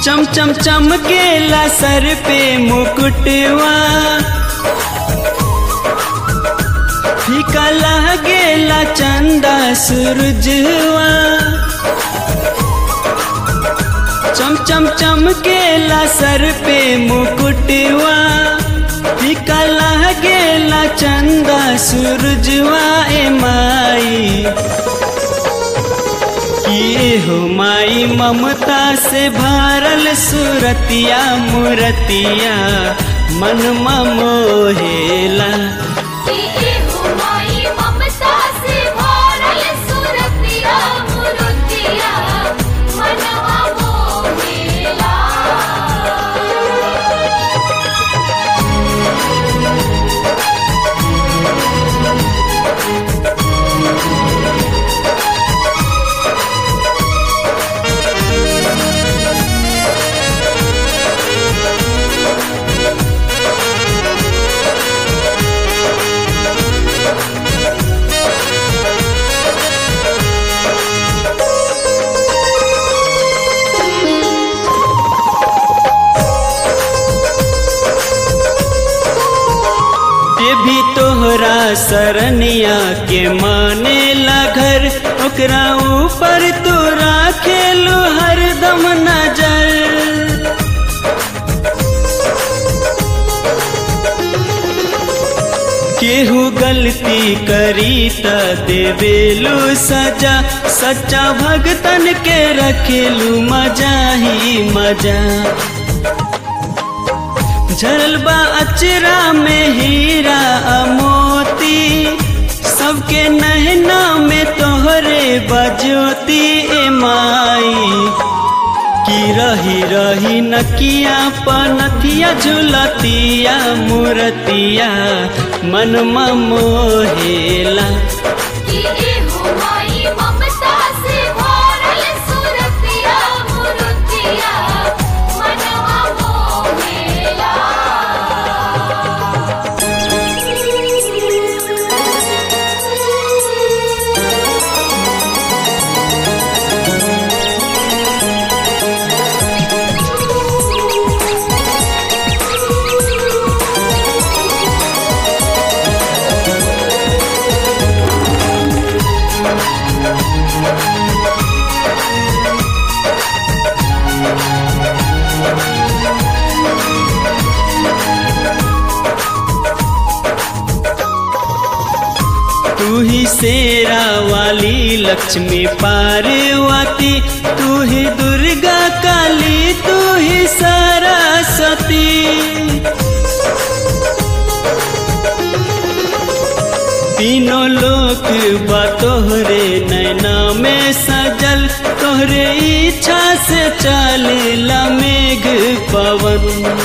चम चम चमकेला सर पे मुकुटवा फीका लागेला चंदा सूरजवा चम चम चमकेला सर पे मुकुटवा फीका लागेला चंदा सूरजवा ए माई किए हो माई ममता से भरल सुरतिया मुरतिया मन मोहेला की हो माई ममता से भरल सुरतिया मुरतिया मनवा मोहेला ये भी तोहरा सरनिया के माने ला घर ओकरा ऊपर तू राखेलू हरदम नजर केहू गलती करी त देवेलू सजा सच्चा भगतन के रखेलू मजा ही मजा झरल बा अचरा में हीरा आ मोती सबके नहना में तोहरे बजोती ए माई की रही रही नकिया पनथिया झुलतिया मूर्तिया मन मोहेला की हो माई ममता से भरल सुरतिया मुरतिया मनवा मोहेला तू ही शेरा वाली लक्ष्मी पार्वती तू ही दुर्गा काली तू ही सरस्वती तीनों लोक बा तोहरे नैना में सजल तोहरे इच्छा से चलेला मेघ पवन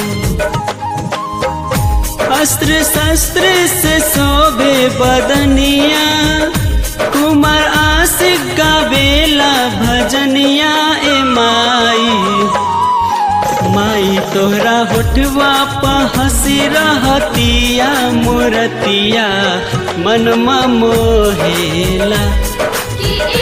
अस्त्र शस्त्र से शोभे बदनिया कुमार आशिक गावेला भजनिया ए माई माई तोहरा होठवा प हंसी रहतिया मूर्तिया मन मोहेला की